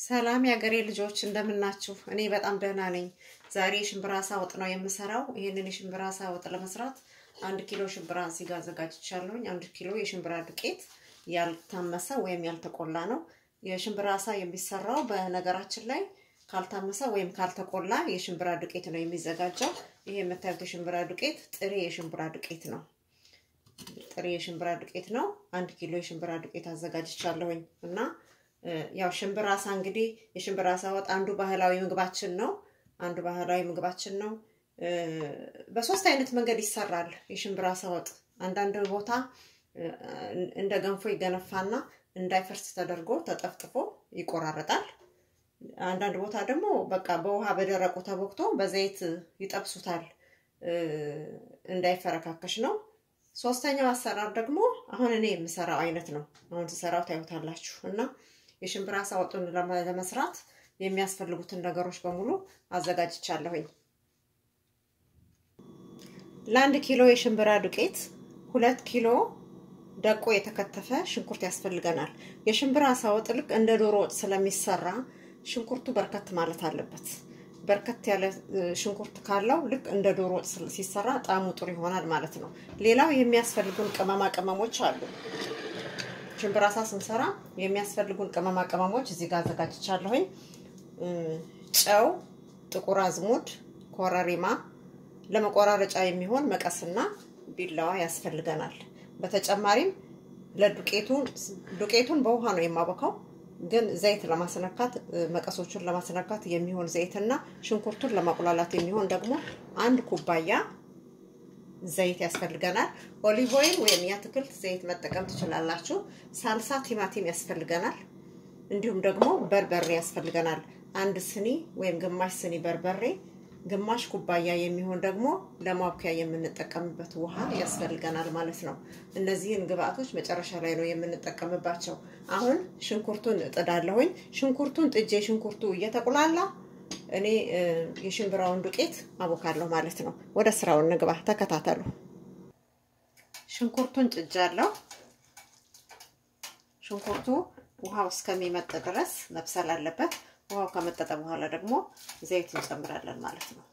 ሰላም የሀገሬ ልጆች እንደምናችሁ? እኔ በጣም ደህና ነኝ። ዛሬ የሽምብራ አሳ ወጥ ነው የምሰራው። ይህንን የሽምብራ አሳ ወጥ ለመስራት አንድ ኪሎ ሽምብራ እዚህ ጋር አዘጋጅቻለሁኝ። አንድ ኪሎ የሽምብራ ዱቄት ያልታመሰ ወይም ያልተቆላ ነው። የሽምብራ አሳ የሚሰራው በነገራችን ላይ ካልታመሰ ወይም ካልተቆላ የሽምብራ ዱቄት ነው የሚዘጋጀው። ይሄ የምታዩት የሽምብራ ዱቄት ጥሬ የሽምብራ ዱቄት ነው። ጥሬ የሽምብራ ዱቄት ነው። አንድ ኪሎ የሽምብራ ዱቄት አዘጋጅቻለሁኝ እና ያው ሽምብራ አሳ እንግዲህ የሽምብራ አሳ ወጥ አንዱ ባህላዊ ምግባችን ነው። አንዱ ባህላዊ ምግባችን ነው። በሶስት አይነት መንገድ ይሰራል የሽምብራ አሳ ወጥ። አንዳንድ ቦታ እንደ ገንፎ ይገነፋና እንዳይፈርስ ተደርጎ ተጠፍጥፎ ይቆራረጣል። አንዳንድ ቦታ ደግሞ በቃ በውሃ በደረቁ ተቦክቶ በዘይት ይጠብሱታል እንዳይፈረካከሽ ነው። ሶስተኛው አሰራር ደግሞ አሁን እኔ የምሰራው አይነት ነው። አሁን ስሰራው ታዩታላችሁ እና የሽምብራ አሳ ወጡን ለመስራት የሚያስፈልጉትን ነገሮች በሙሉ አዘጋጅቻለሁኝ። ለአንድ ኪሎ የሽምብራ ዱቄት ሁለት ኪሎ ደቆ የተከተፈ ሽንኩርት ያስፈልገናል። የሽምብራ አሳ ወጥ ልክ እንደ ዶሮ ወጥ ስለሚሰራ ሽንኩርቱ በርከት ማለት አለበት። በርከት ያለ ሽንኩርት ካለው ልክ እንደ ዶሮ ወጥ ሲሰራ ጣዕሙ ጥሩ ይሆናል ማለት ነው። ሌላው የሚያስፈልጉን ቅመማ ቅመሞች አሉ። ሽምብራ አሳ ስንሰራ የሚያስፈልጉን ቅመማ ቅመሞች እዚህ ጋር አዘጋጅቻለሁኝ። ጨው፣ ጥቁር አዝሙድ፣ ኮረሪማ፣ ለመቆራረጫ የሚሆን መቀስና ቢላዋ ያስፈልገናል። በተጨማሪም ለዱቄቱን ዱቄቱን በውሃ ነው የማቦካው ግን ዘይት ለማስነካት መቀሶቹን ለማስነካት የሚሆን ዘይትና ሽንኩርቱን ለማቁላላት የሚሆን ደግሞ አንድ ኩባያ ዘይት ያስፈልገናል። ኦሊቭ ኦይል ወይም የአትክልት ዘይት መጠቀም ትችላላችሁ። ሳልሳ ቲማቲም ያስፈልገናል። እንዲሁም ደግሞ በርበሬ ያስፈልገናል። አንድ ስኒ ወይም ግማሽ ስኒ በርበሬ፣ ግማሽ ኩባያ የሚሆን ደግሞ ለማብኪያ የምንጠቀምበት ውሃ ያስፈልገናል ማለት ነው። እነዚህን ግብአቶች መጨረሻ ላይ ነው የምንጠቀምባቸው። አሁን ሽንኩርቱን እጥዳለሁኝ። ሽንኩርቱን ጥጄ ሽንኩርቱ እየተቁላላ እኔ የሽምብራውን ዱቄት አቦካለሁ ማለት ነው። ወደ ስራው እንግባ፣ ተከታተሉ። ሽንኩርቱን ጥጃለሁ። ሽንኩርቱ ውሃው እስከሚመጥ ድረስ መብሰል አለበት። ውሃው ከመጠጠ በኋላ ደግሞ ዘይት እንጨምራለን ማለት ነው።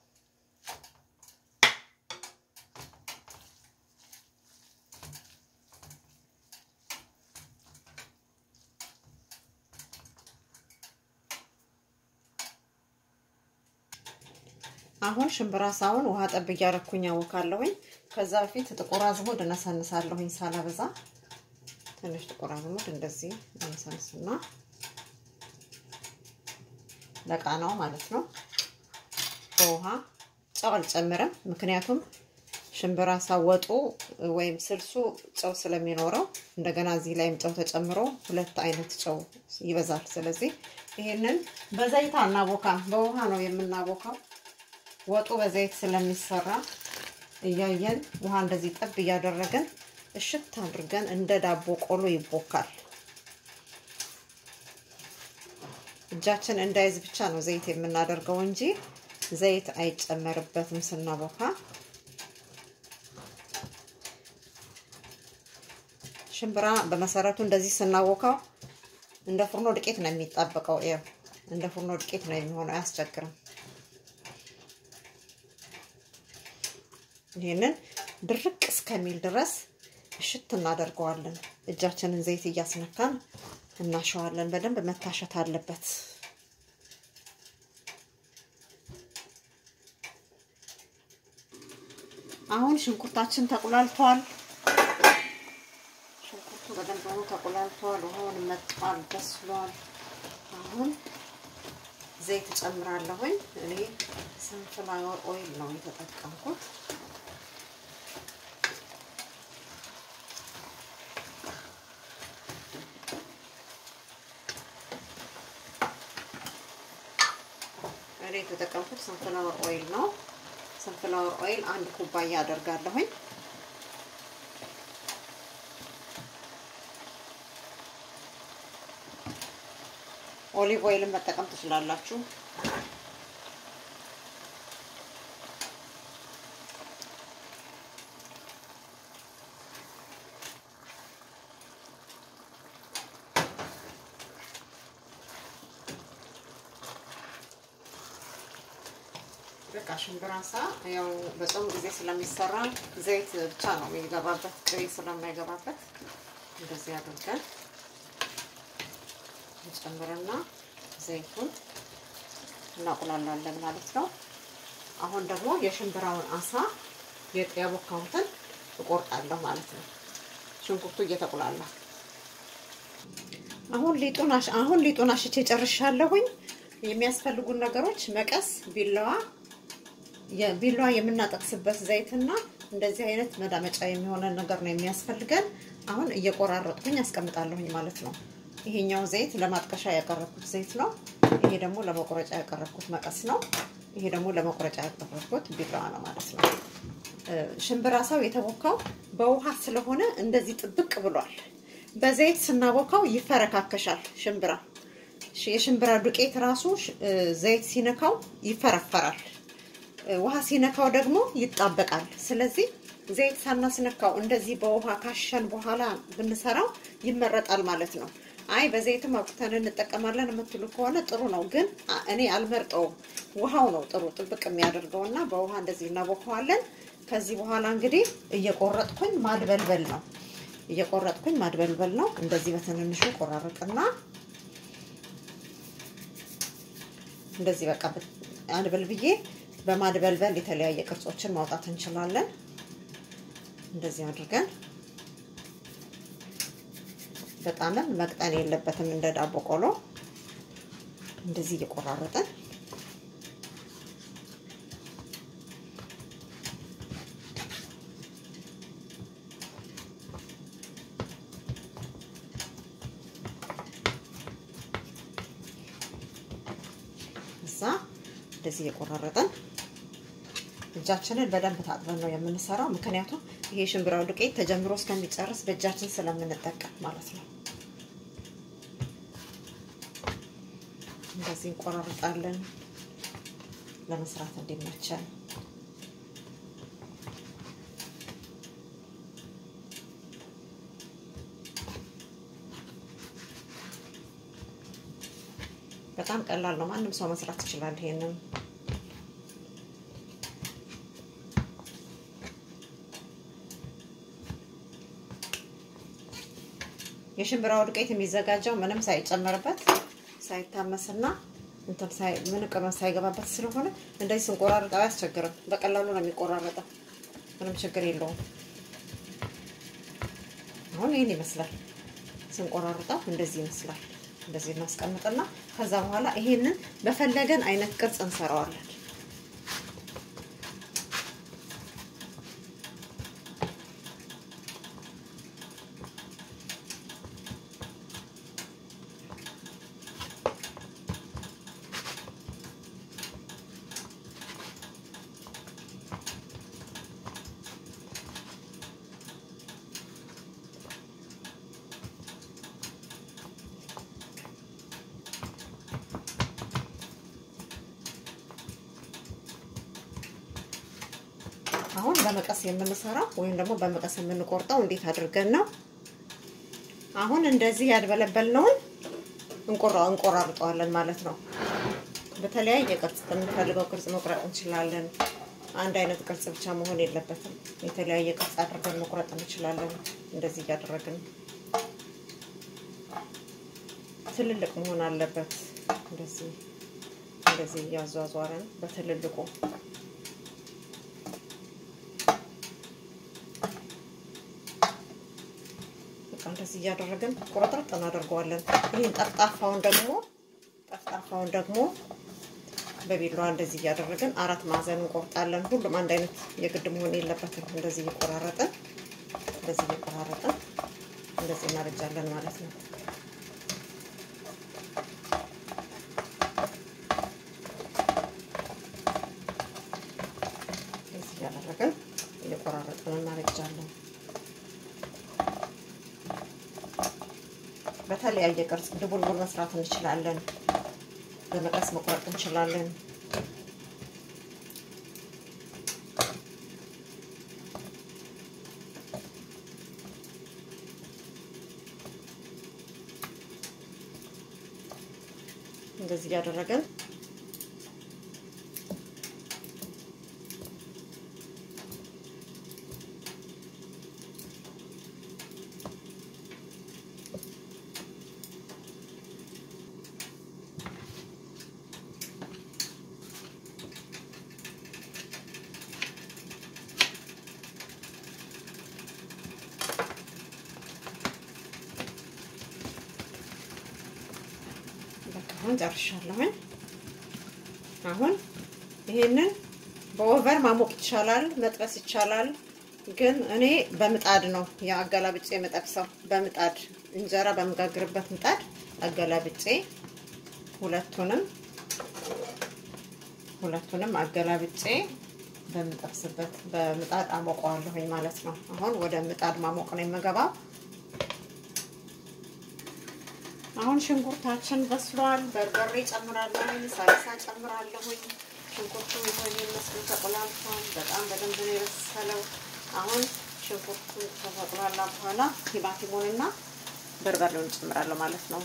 አሁን ሽምብራ ሳውን ውሃ ጠብ እያረኩኝ አወካለሁኝ። ከዛ በፊት ጥቁር አዝሙድ እነሰንሳለሁኝ ሳላበዛ። ትንሽ ጥቁር አዝሙድ እንደዚህ እነሰንስና ለቃናው ማለት ነው። በውሃ ጨው አልጨምርም፣ ምክንያቱም ሽምብራ ሳወጡ ወይም ስልሱ ጨው ስለሚኖረው እንደገና እዚህ ላይም ጨው ተጨምሮ ሁለት አይነት ጨው ይበዛል። ስለዚህ ይሄንን በዘይት አናቦካም፣ በውሃ ነው የምናቦካው። ወጡ በዘይት ስለሚሰራ እያየን ውሃ እንደዚህ ጠብ እያደረገን እሽት አድርገን እንደ ዳቦ ቆሎ ይቦካል። እጃችን እንዳይዝ ብቻ ነው ዘይት የምናደርገው እንጂ ዘይት አይጨመርበትም ስናቦካ። ሽምብራ በመሰረቱ እንደዚህ ስናቦካው እንደ ፉርኖ ዱቄት ነው የሚጣበቀው። ይኸው እንደ ፉርኖ ዱቄት ነው የሚሆነው፣ አያስቸግርም። ይህንን ድርቅ እስከሚል ድረስ እሽት እናደርገዋለን። እጃችንን ዘይት እያስነካን እናሸዋለን። በደንብ መታሸት አለበት። አሁን ሽንኩርታችን ተቁላልቷል። ሽንኩርቱ በደንብ ሆኖ ተቁላልቷል። ውሃውን መጥቷል፣ በስሏል። አሁን ዘይት እጨምራለሁኝ። እኔ ሰንፍላወር ኦይል ነው የተጠቀምኩት። እኔ የተጠቀምኩት ሰንፍላወር ኦይል ነው። ሰንፍላወር ኦይል አንድ ኩባያ አደርጋለሁኝ። ኦሊቭ ኦይልን መጠቀም ትችላላችሁ። በቃ ሽምብራ አሳ ያው በጾም ጊዜ ስለሚሰራ ዘይት ብቻ ነው የሚገባበት፣ ቅቤ ስለማይገባበት እንደዚህ አድርገን እንጨምርና ዘይቱን እናቁላላለን ማለት ነው። አሁን ደግሞ የሽምብራውን አሳ ያቦካሁትን እቆርጣለሁ ማለት ነው። ሽንኩርቱ እየተቁላላ አሁን ሊጡን አሁን ሊጡን አሽቼ ጨርሻለሁኝ። የሚያስፈልጉን ነገሮች መቀስ፣ ቢላዋ፣ የቢላዋ የምናጠቅስበት ዘይትና እንደዚህ አይነት መዳመጫ የሚሆነ ነገር ነው የሚያስፈልገን። አሁን እየቆራረጥኩኝ አስቀምጣለሁኝ ማለት ነው። ይሄኛው ዘይት ለማጥቀሻ ያቀረብኩት ዘይት ነው። ይሄ ደግሞ ለመቁረጫ ያቀረብኩት መቀስ ነው። ይሄ ደግሞ ለመቁረጫ ያቀረብኩት ቢላዋ ነው ማለት ነው። ሽምብራ ሳው የተቦካው በውሃ ስለሆነ እንደዚህ ጥብቅ ብሏል። በዘይት ስናቦካው ይፈረካከሻል። ሽምብራ የሽምብራ ዱቄት ራሱ ዘይት ሲነካው ይፈረፈራል። ውሃ ሲነካው ደግሞ ይጣበቃል። ስለዚህ ዘይት ሳናስነካው እንደዚህ በውሃ ካሸን በኋላ ብንሰራው ይመረጣል ማለት ነው። አይ በዘይትም አውጥተን እንጠቀማለን የምትሉ ከሆነ ጥሩ ነው፣ ግን እኔ አልመርጠውም። ውሃው ነው ጥሩ ጥብቅ የሚያደርገው እና በውሃ እንደዚህ እናቦከዋለን። ከዚህ በኋላ እንግዲህ እየቆረጥኩኝ ማድበልበል ነው እየቆረጥኩኝ ማድበልበል ነው። እንደዚህ በትንንሹ ቆራረጥና እንደዚህ በቃ አድበል ብዬ በማድበልበል የተለያየ ቅርጾችን ማውጣት እንችላለን። እንደዚህ አድርገን በጣምም መቅጠን የለበትም እንደ ዳቦ ቆሎ እንደዚህ እየቆራረጥን እዛ እንደዚህ እየቆራረጥን እጃችንን በደንብ ታጥበን ነው የምንሰራው። ምክንያቱም ይሄ ሽምብራው ዱቄት ተጀምሮ እስከሚጨርስ በእጃችን ስለምንጠቀም ማለት ነው። እንደዚህ እንቆራርጣለን ለመስራት እንዲመቸን። በጣም ቀላል ነው። ማንም ሰው መስራት ይችላል ይሄንን። የሽምብራው ዱቄት የሚዘጋጀው ምንም ሳይጨመርበት ሳይታመስና እንትን ሳይ ምን ቅመም ሳይገባበት ስለሆነ እንደዚህ ስንቆራርጠው አያስቸግርም። በቀላሉ ነው የሚቆራረጠው። ምንም ችግር የለውም። አሁን ይህን ይመስላል ስንቆራርጠው እንደዚህ ይመስላል። እንደዚህ እናስቀምጥና ከዛ በኋላ ይሄንን በፈለገን አይነት ቅርጽ እንሰራዋለን። አሁን በመቀስ የምንሰራው ወይም ደግሞ በመቀስ የምንቆርጠው እንዴት አድርገን ነው? አሁን እንደዚህ ያድበለበልነውን እንቆራርጠዋለን ማለት ነው። በተለያየ ቅርጽ በምንፈልገው ቅርጽ መቁረጥ እንችላለን። አንድ አይነት ቅርጽ ብቻ መሆን የለበትም። የተለያየ ቅርጽ አድርገን መቁረጥ እንችላለን። እንደዚህ እያደረግን ትልልቅ መሆን አለበት። እንደዚህ እንደዚህ እያዟዟረን በትልልቁ እንደዚህ እያደረግን ቁርጥርጥ እናደርገዋለን። ይህን ጠፍጣፋውን ደግሞ ጠፍጣፋውን ደግሞ በቢላዋ እንደዚህ እያደረግን አራት ማዕዘን እንቆርጣለን። ሁሉም አንድ አይነት የግድ መሆን የለበትም። እንደዚህ እየቆራረጥን እንደዚህ እየቆራረጥን እንደዚህ እናረጃለን ማለት ነው። እንደዚህ እያደረግን እየቆራረጥን እናረጃለን። በተለያየ ቅርጽ ድቡልቡል መስራት እንችላለን። በመቀስ መቁረጥ እንችላለን። እንደዚህ እያደረገን አሁን ጨርሻለሁኝ። አሁን ይሄንን በኦቨን ማሞቅ ይቻላል፣ መጥበስ ይቻላል። ግን እኔ በምጣድ ነው የአገላብጬ የምጠብሰው። በምጣድ እንጀራ በምጋግርበት ምጣድ አገላብጬ ሁለቱንም ሁለቱንም አገላብጬ በምጠብስበት በምጣድ አሞቀዋለሁኝ ማለት ነው። አሁን ወደ ምጣድ ማሞቅ ነው የምገባው። አሁን ሽንኩርታችን በስሏል። በርበሬ ጨምራለሁኝ፣ ሳልሳ ጨምራለሁኝ። ሽንኩርቱ ይሆን የሚመስሉ ተቆላልቷል። በጣም በደንብ ነው የበሰለው። አሁን ሽንኩርቱ ከተቆላላ በኋላ ቲማቲሙንና በርበሬውን ጨምራለሁ ማለት ነው።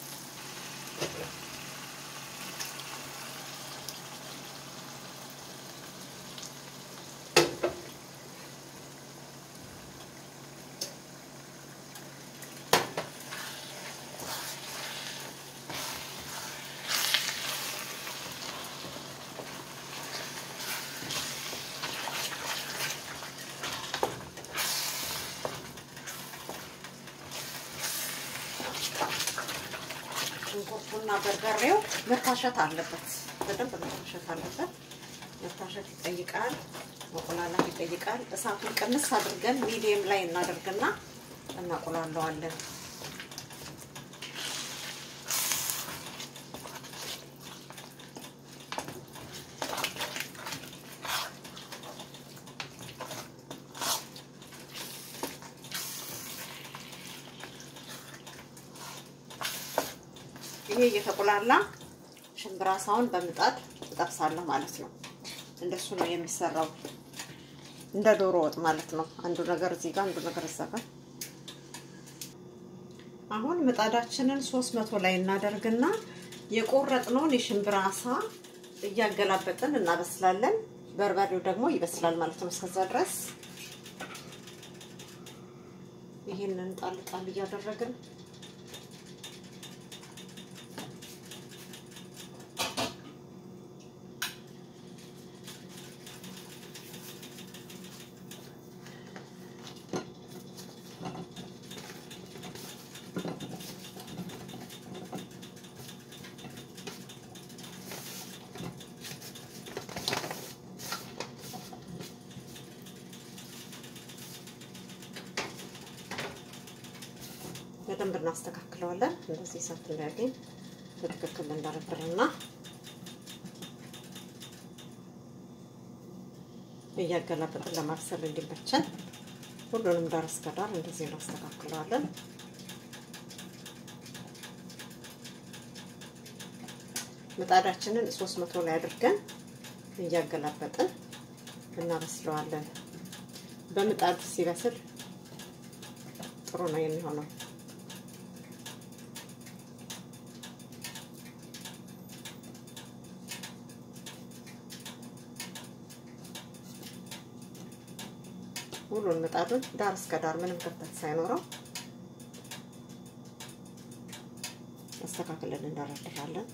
ሽንኩርቱና በርበሬው መታሸት አለበት። በደንብ መታሸት አለበት። መታሸት ይጠይቃል፣ መቆላላት ይጠይቃል። እሳቱን ቅንስ አድርገን ሚዲየም ላይ እናደርግና እናቆላለዋለን። ይሄ እየተቆላላ ሽምብራ ሳውን በምጣድ እጠብሳለሁ ማለት ነው። እንደሱ ነው የሚሰራው፣ እንደ ዶሮ ወጥ ማለት ነው። አንዱ ነገር እዚህ ጋር፣ አንዱ ነገር እዛ ጋር። አሁን ምጣዳችንን ሶስት መቶ ላይ እናደርግና የቆረጥነውን የሽምብራ አሳ እያገላበጥን እናበስላለን። በርበሬው ደግሞ ይበስላል ማለት ነው። እስከዛ ድረስ ይሄንን ጣል ጣል እያደረግን በደንብ እናስተካክለዋለን። እንደዚህ እሳት እንዳያገኝ በትክክል እንዳረብርና እያገላበጥን ለማብሰል እንዲመቸን ሁሉንም ዳር እስከ ዳር እንደዚህ እናስተካክለዋለን። ምጣዳችንን ሶስት መቶ ላይ አድርገን እያገላበጥን እናበስለዋለን። በምጣድ ሲበስል ጥሩ ነው የሚሆነው። ሙሉን ምጣዱን ዳር እስከ ዳር ምንም ክፍተት ሳይኖረው አስተካክለን እንደረድራለን።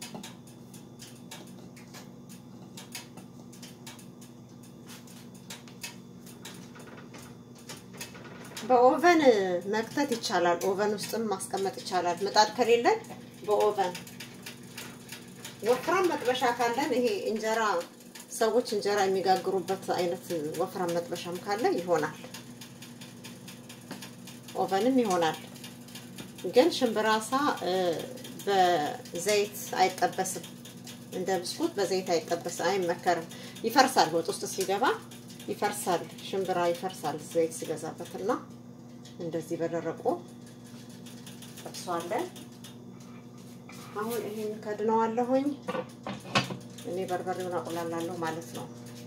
በኦቨን መክተት ይቻላል። ኦቨን ውስጥም ማስቀመጥ ይቻላል። ምጣድ ከሌለን በኦቨን ወፍራም መጥበሻ ካለን ይሄ እንጀራ ሰዎች እንጀራ የሚጋግሩበት አይነት ወፍራም መጥበሻም ካለ ይሆናል። ኦቨንም ይሆናል። ግን ሽምብራሳ በዘይት አይጠበስም። እንደ ብስኩት በዘይት አይጠበስም፣ አይመከርም። ይፈርሳል፣ ወጥ ውስጥ ሲገባ ይፈርሳል። ሽምብራ ይፈርሳል ዘይት ሲገዛበትና እንደዚህ በደረቁ ጠብሷለን። አሁን ይሄን ከድነዋለሁኝ። እኔ በርበሬውን አቁላላለሁ ማለት ነው።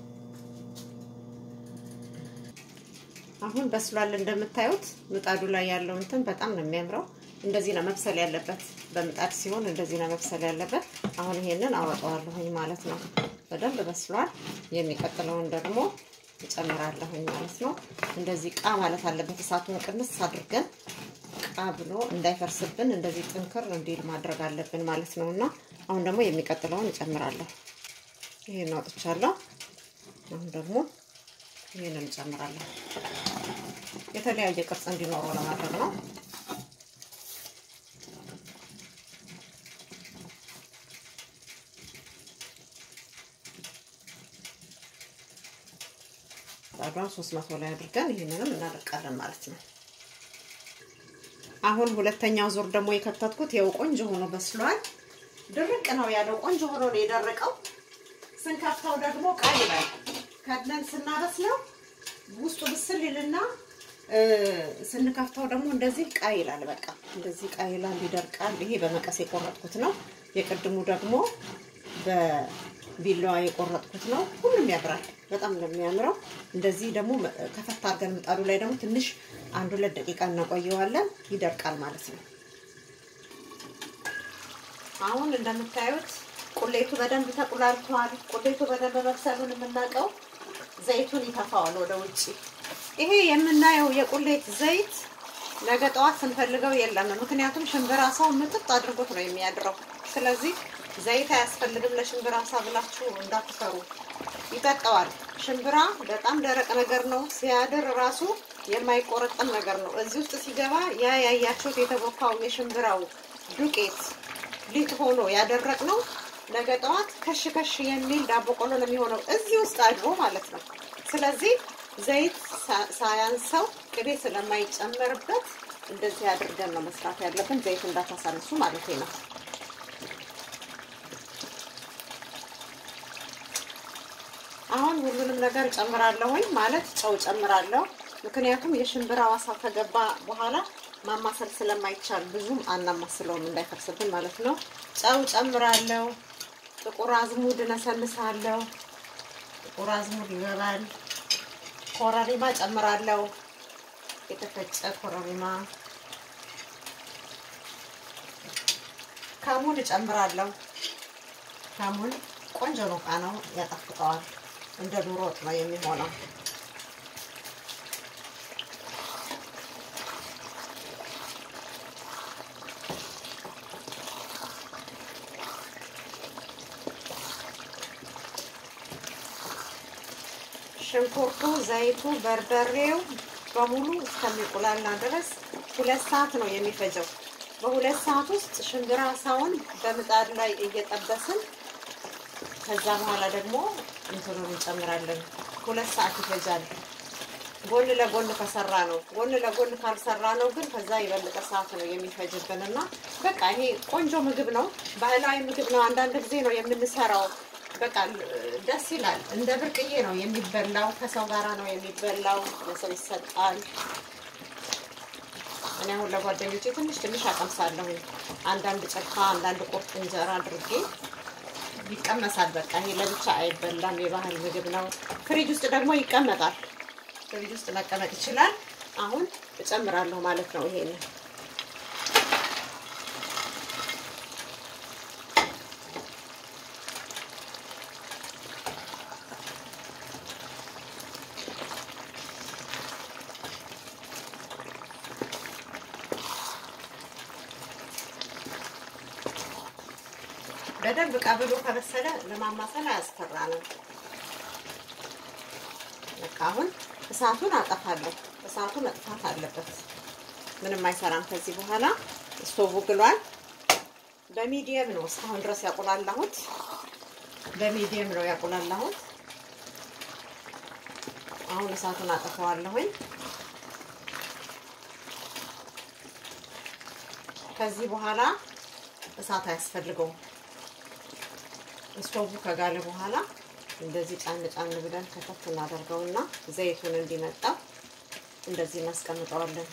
አሁን በስሏል። እንደምታዩት ምጣዱ ላይ ያለው እንትን በጣም ነው የሚያምረው። እንደዚህ ነው መብሰል ያለበት። በምጣድ ሲሆን እንደዚህ ነው መብሰል ያለበት። አሁን ይሄንን አወጣዋለሁኝ ማለት ነው። በደንብ በስሏል። የሚቀጥለውን ደግሞ እጨምራለሁኝ ማለት ነው። እንደዚህ ቃ ማለት አለበት። እሳቱን ቅንስ አድርገን ቃ ብሎ እንዳይፈርስብን እንደዚህ ጥንክር እንዲል ማድረግ አለብን ማለት ነው። እና አሁን ደግሞ የሚቀጥለውን እጨምራለሁ። ይሄን አውጥቻለሁ። አሁን ደግሞ ይሄንን እጨምራለሁ። የተለያየ ቅርጽ እንዲኖረው ለማድረግ ነው። ምጣዷን ሶስት መቶ ላይ አድርገን ይህንንም እናደርቃለን ማለት ነው። አሁን ሁለተኛው ዙር ደግሞ የከተትኩት ይኸው ቆንጆ ሆኖ በስሏል። ድርቅ ነው ያለው፣ ቆንጆ ሆኖ ነው የደረቀው። ስንከፍተው ደግሞ ቀይ ይላል። ከድነን ስናበስለው ውስጡ ብስል ይልና ስንከፍተው ደግሞ እንደዚህ ቀይ ይላል። በቃ እንደዚህ ቀይ ይላል፣ ይደርቃል። ይሄ በመቀስ የቆረጥኩት ነው። የቅድሙ ደግሞ በቢላዋ የቆረጥኩት ነው። ሁሉም ያምራል፣ በጣም ነው የሚያምረው። እንደዚህ ደግሞ ከፈታ አድርገን ምጣዱ ላይ ደግሞ ትንሽ አንድ ሁለት ደቂቃ እናቆየዋለን፣ ይደርቃል ማለት ነው። አሁን እንደምታዩት ቁሌቱ በደንብ ተቁላልቷል። ቁሌቱ በደንብ መብሰሉን የምናውቀው ዘይቱን ይተፋዋል ወደ ውጭ። ይሄ የምናየው የቁሌት ዘይት ነገ ጠዋት ስንፈልገው የለም። ምክንያቱም ሽምብራ ሰው ምጥጥ አድርጎት ነው የሚያድረው። ስለዚህ ዘይት አያስፈልግም ለሽምብራ ሳ ብላችሁ እንዳትፈሩ፣ ይጠጣዋል። ሽምብራ በጣም ደረቅ ነገር ነው። ሲያድር ራሱ የማይቆረጥም ነገር ነው። እዚህ ውስጥ ሲገባ ያ ያያችሁት የተቦካው የሽምብራው ዱቄት ሊጥ ሆኖ ያደረቅ ነው። ነገ ጠዋት ከሽ ከሽ የሚል ዳቦ ቆሎ ነው የሚሆነው እዚህ ውስጥ አድሮ ማለት ነው። ስለዚህ ዘይት ሳያንሰው ቅቤ ስለማይጨመርበት እንደዚህ አድርገን ነው መስራት ያለብን። ዘይት እንዳታሳንሱ ማለት ነው። አሁን ሁሉንም ነገር ጨምራለሁኝ ማለት ጨው ጨምራለሁ። ምክንያቱም የሽምብራ ዋሳ ከገባ በኋላ ማማሰል ስለማይቻል ብዙም አናማስለውም እንዳይፈርስብን ማለት ነው። ጨው ጨምራለሁ። ጥቁር አዝሙድ እነሰንሳለሁ። ጥቁር አዝሙድ ይገባል። ኮረሪማ ጨምራለሁ። የተፈጨ ኮረሪማ፣ ከሙን እጨምራለሁ። ከሙን ቆንጆ ነው፣ ቃናው ያጣፍጠዋል። እንደ ዶሮ ወጥ ነው የሚሆነው። ሽንኩርቱ፣ ዘይቱ፣ በርበሬው በሙሉ እስከሚቁላላ ድረስ ሁለት ሰዓት ነው የሚፈጀው። በሁለት ሰዓት ውስጥ ሽምብራ ሳውን በምጣድ ላይ እየጠበስን ከዛ በኋላ ደግሞ እንትኑን እንጨምራለን። ሁለት ሰዓት ይፈጃል። ጎን ለጎን ከሰራ ነው። ጎን ለጎን ካልሰራ ነው ግን ከዛ የበለጠ ሰዓት ነው የሚፈጅብን እና በቃ ይሄ ቆንጆ ምግብ ነው። ባህላዊ ምግብ ነው። አንዳንድ ጊዜ ነው የምንሰራው። በቃ ደስ ይላል። እንደ ብርቅዬ ነው የሚበላው። ከሰው ጋራ ነው የሚበላው። ለሰው ይሰጣል። እኔ አሁን ለጓደኞቼ ትንሽ ትንሽ አቀምሳለሁ። አንዳንድ ጭልፋ፣ አንዳንድ ቁርጥ እንጀራ አድርጌ ይቀመሳል። በቃ ይሄ ለብቻ አይበላም። የባህል ምግብ ነው። ፍሪጅ ውስጥ ደግሞ ይቀመጣል። ፍሪጅ ውስጥ መቀመጥ ይችላል። አሁን እጨምራለሁ ማለት ነው ይሄንን በደንብ ቀብሎ ከበሰለ ለማማሰል አያስፈራንም። በቃ አሁን እሳቱን አጠፋለሁ። እሳቱ መጥፋት አለበት። ምንም አይሰራም ከዚህ በኋላ። ስቶቭ ግሏል። በሚዲየም ነው እስካሁን ድረስ ያቁላላሁት። በሚዲየም ነው ያቁላላሁት። አሁን እሳቱን አጠፋዋለሁኝ። ከዚህ በኋላ እሳት አያስፈልገውም። ስቶቭ ከጋለ በኋላ እንደዚህ ጫን ጫን ብለን ከተፍ እናደርገውና ዘይቱን እንዲመጣ እንደዚህ እናስቀምጠዋለን።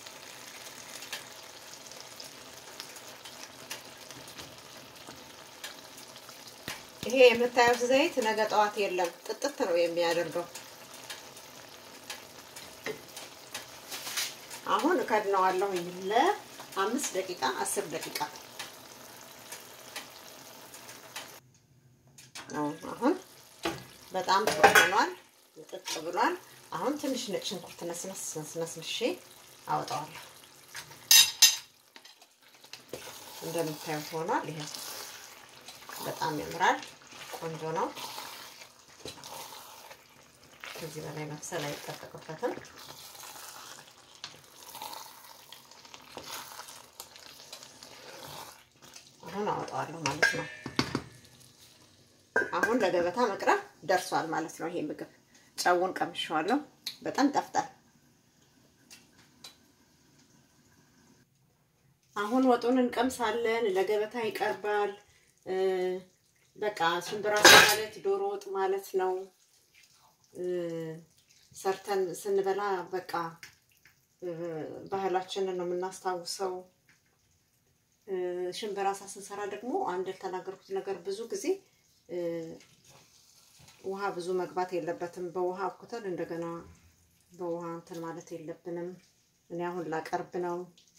ይሄ የምታዩት ዘይት ነገ ጠዋት የለም፣ ጥጥት ነው የሚያደርገው። አሁን እከድነዋለሁ ለአምስት ደቂቃ አስር ደቂቃ አሁን በጣም ጥሩ ሆኗል፣ ጥጥ ብሏል። አሁን ትንሽ ነጭ ሽንኩርት ነስነስ ነስንሼ አወጣዋለሁ። እንደምታዩት ሆኗል። ይሄ በጣም ያምራል፣ ቆንጆ ነው። ከዚህ በላይ መብሰል አይጠበቅበትም። አሁን አወጣዋለሁ ማለት ነው። አሁን ለገበታ መቅረብ ደርሷል ማለት ነው። ይሄ ምግብ ጨውን ቀምሼዋለሁ። በጣም ጠፍጣል። አሁን ወጡን እንቀምሳለን። ለገበታ ይቀርባል። በቃ ሽምብራ ማለት ዶሮ ወጥ ማለት ነው። ሰርተን ስንበላ በቃ ባህላችንን ነው የምናስታውሰው። ሽምብራ ሳ ስንሰራ ደግሞ አንድ ያልተናገርኩት ነገር ብዙ ጊዜ ውሃ ብዙ መግባት የለበትም። በውሃ አብኩተን እንደገና በውሃ እንትን ማለት የለብንም። እኔ አሁን ላቀርብ ነው።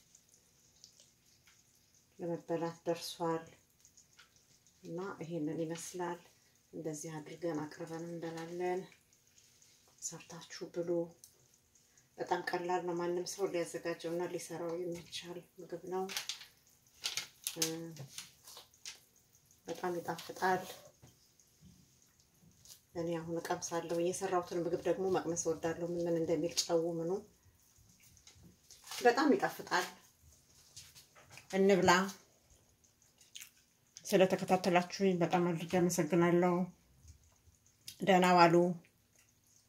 ለመበላት ደርሷል እና ይሄንን ይመስላል። እንደዚህ አድርገን አቅርበን እንበላለን። ሰርታችሁ ብሉ። በጣም ቀላል ነው። ማንም ሰው ሊያዘጋጀው እና ሊሰራው የሚቻል ምግብ ነው። በጣም ይጣፍጣል። እኔ አሁን እቀምሳለሁ። የሰራሁትን ምግብ ደግሞ መቅመስ እወዳለሁ። ምን ምን እንደሚል ጨው ምኑ በጣም ይጣፍጣል። እንብላ። ስለተከታተላችሁኝ በጣም አድርጌ አመሰግናለሁ። ደህና ዋሉ።